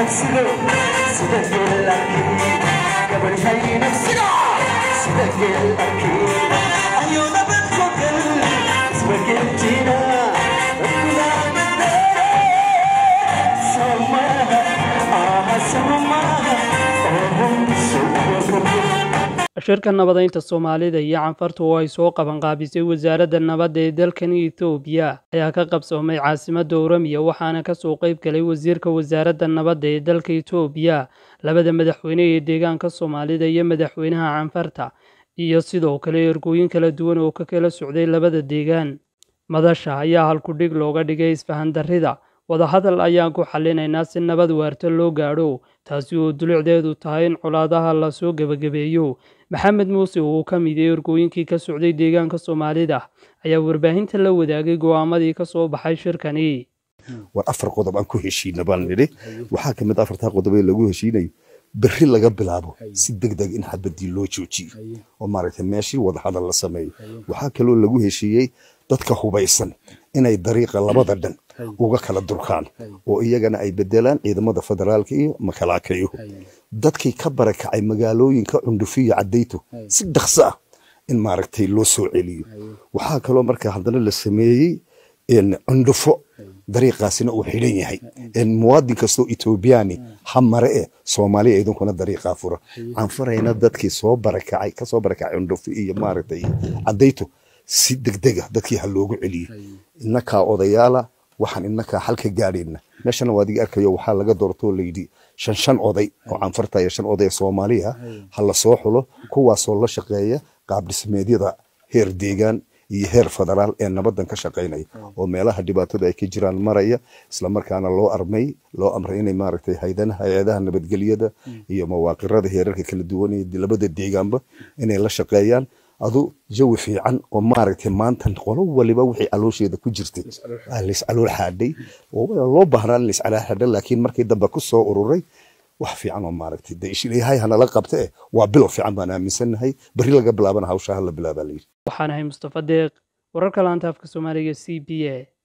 nafsigo sida geelakii gabadhay nafsigo sida geelakii ayuu nabad fogal isbageltiina somaha aha somaha shirka nabadaynta soomaalida iyo canfartu oo ay soo qabanqaabisay wasaaradda nabadda ee dalkan etoobiya ayaa ka qabsoomay caasimadda oramiya waxaana kasoo qayb galay wasiirka wasaaradda nabadda ee dalka etoobiya labada madaxweyne ee deegaanka soomaalida iyo madaxweynaha canfarta iyo sidoo kale ergooyin kala duwan oo ka kala socday labada deegaan madasha ayaa halkudhig looga dhigay isfahan darrida wadahadal ayaan ku xallinaynaa si nabad waarta loo gaadho taasi oo dulicdeedu tahay in colaadaha lasoo gebagabeeyo maxamed muuse oo ka mid ee ergooyinkii ka socday deegaanka soomaalida ayaa warbaahinta la wadaagay go'aamadii ka soo baxay shirkani war afar qodob aan ku heshiina baan nidhi waxaa ka mid afartaa qodob ee lagu heshiinayo berri laga bilaabo si deg deg in xabadii loo joojiyo oo maaragtay meeshii wadahadal la sameeyo waxaa kaloo lagu heshiiyey dadka hubaysan inay dariiqa labada dhan uga kala durkaan oo iyagana ay bedelaan ciidamada federaalka iyo makalaakayuhu dadkii ka barakacay magaalooyinka cundhufiyo cadayto si dhaqso ah in maaragtay loo soo celiyo waxaa kaloo markaa haddana la sameeyey cundhufo dariiqaasina uu xidhan yahay muwaadin kastoo etoobiyaani ha mare eh soomaaliya idinkuna dariiqaa fura canfarayna dadkii soo barakacay kasoo barakacay cundhufo iyo maaragtay cadayto si degdega dadkii ha loogu celiyo inakaa odayaala waxaan inakaa xalka gaadhayna meeshana waa adiga arkayo waxaa laga doortoo layidhi shan shan oday oo canfarta iyo shan oday soomaaliya ha la soo xulo kuwaasoo la shaqeeya qaab dhismeedyada heer deegaan iyo heer federaal ee nabadan ka shaqaynaya oo meelaha dhibaatada ay ka jiraan maraya islamarkaana loo armay loo amray inay maaragtay haydanaha hay-adaha nabadgelyada iyo mawaaqirada heerarka kala duwan ee labada deegaanba inay la shaqeeyaan adu jawi fiican oo maaragtay maanta qolo waliba wixii caloosheeda ku jirtay lays calool xaadhay loo baahnaa in lays calool xaadha laakiin markii dambe ku soo ururay wax fiican oo maaragtay de ishilayahay hanala qabta eh waa bilow fiican baan aaminsannahay berri laga bilaabana hawshaa hala bilaabaa layidhi waxaan ahay mustafa deeq wararka laanta afka soomaaliga c b a